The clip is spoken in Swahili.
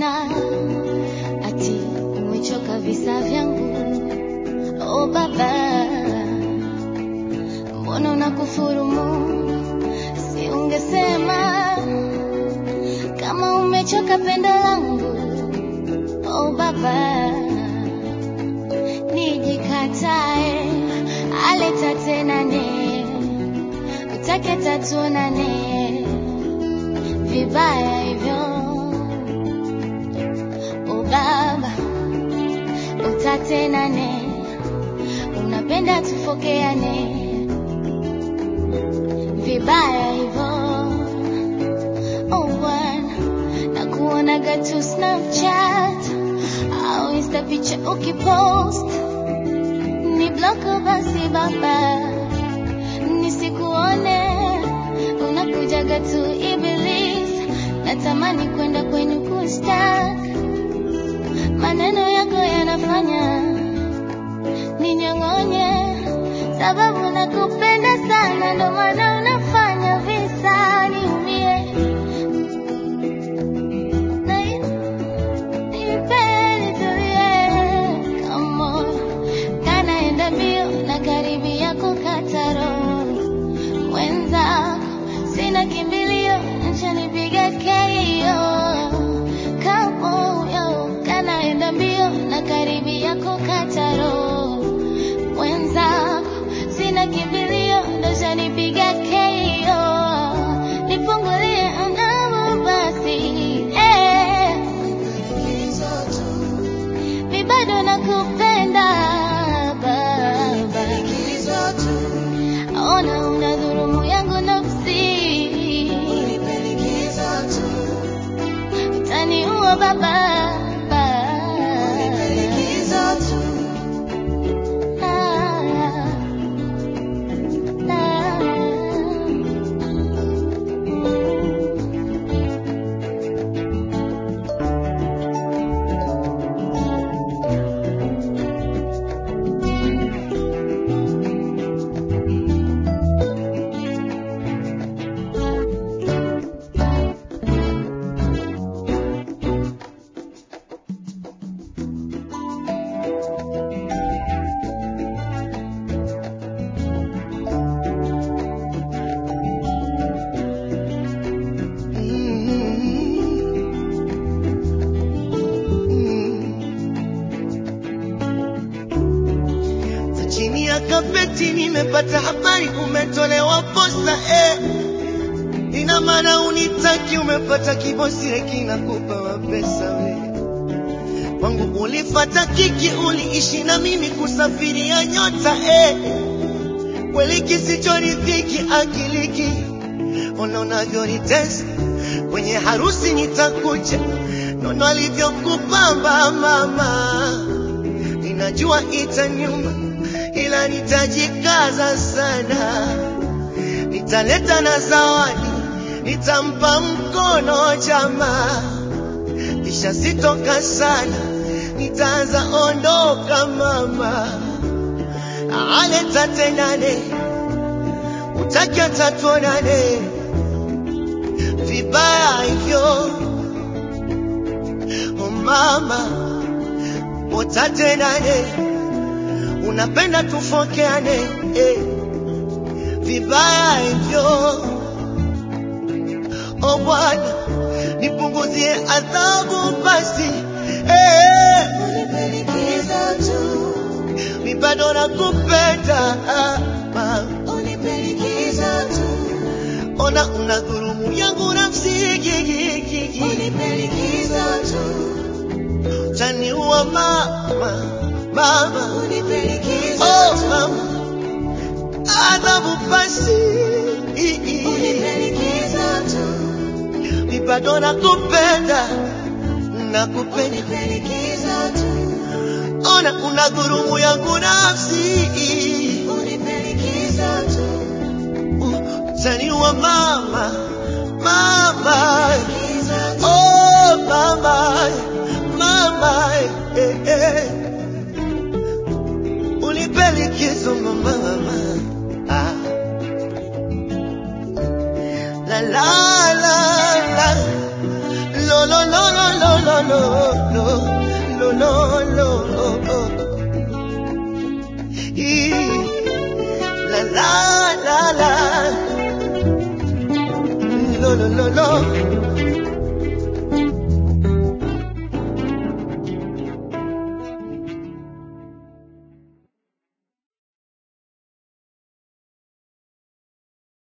tena, ati umechoka visa vyangu. Oh baba, mbona unakufurumu? Si ungesema kama umechoka pendo langu. Oh baba, nijikatae aleta tena ne utake tatuonane vibaya hivyo. Oh baba, utatenane, unapenda tufokeane vibaya hivyo. Oh bwana, nakuonaga tu Snapchat au Insta picha ukipost ni bloko basi baba, nisikuone unakujaga tu Iblis, natamani kwenda kwenu kustak, maneno yako yanafanya ninyong'onye, sababu nakupenda sana, ndo maana unafanya visa niumie. Na nipeni tulie, come on kanaenda mbio na karibi yako kataro mwenzako, sina kimbilio, nchanipiga keio kamoyo, kanaenda mbio na karibi yako kataro mwenzako, sina kimbilio, ndo chanipiga keio, nifungulie angavu basi eh. Mi bado nakupenda baba, ona una dhurumu yangu nafsi, utaniua baba, Za chini ya kapeti nimepata habari umetolewa posa eh. Ina maana unitaki, umepata kibosi le kinakupa mapesa we. Kwangu ulifata kiki, uliishi na mimi kusafiria nyota eh. Kweli kisichoridhiki akiliki, ona unavyonitesa kwenye harusi nitakuja, nono alivyokupamba mama ninajua itanyuma, ila nitajikaza sana. Nitaleta na zawadi, nitampa mkono jamaa, kisha sitoka sana, nitaanza ondoka mama. Aleta tenane, utaki atatuonane vibaya hivyo, oh mama utatenane, unapenda tufokeane eh, vibaya hivyo. O Bwana, nipunguzie adhabu basi eh, mi bado nakupenda ah, ma- ona una dhurumu yangu nafsi gi- gi- gi- gi. utaniua mama, mama oh, mama adhabu basi mi bado nakupenda nakupenda ona una dhurumu yangu nafsi utaniua mama mama oh mama mama eh, eh. unipe likizo mama mama ah. la la la la lo lo lo lo lo lo lo lo, lo, lo.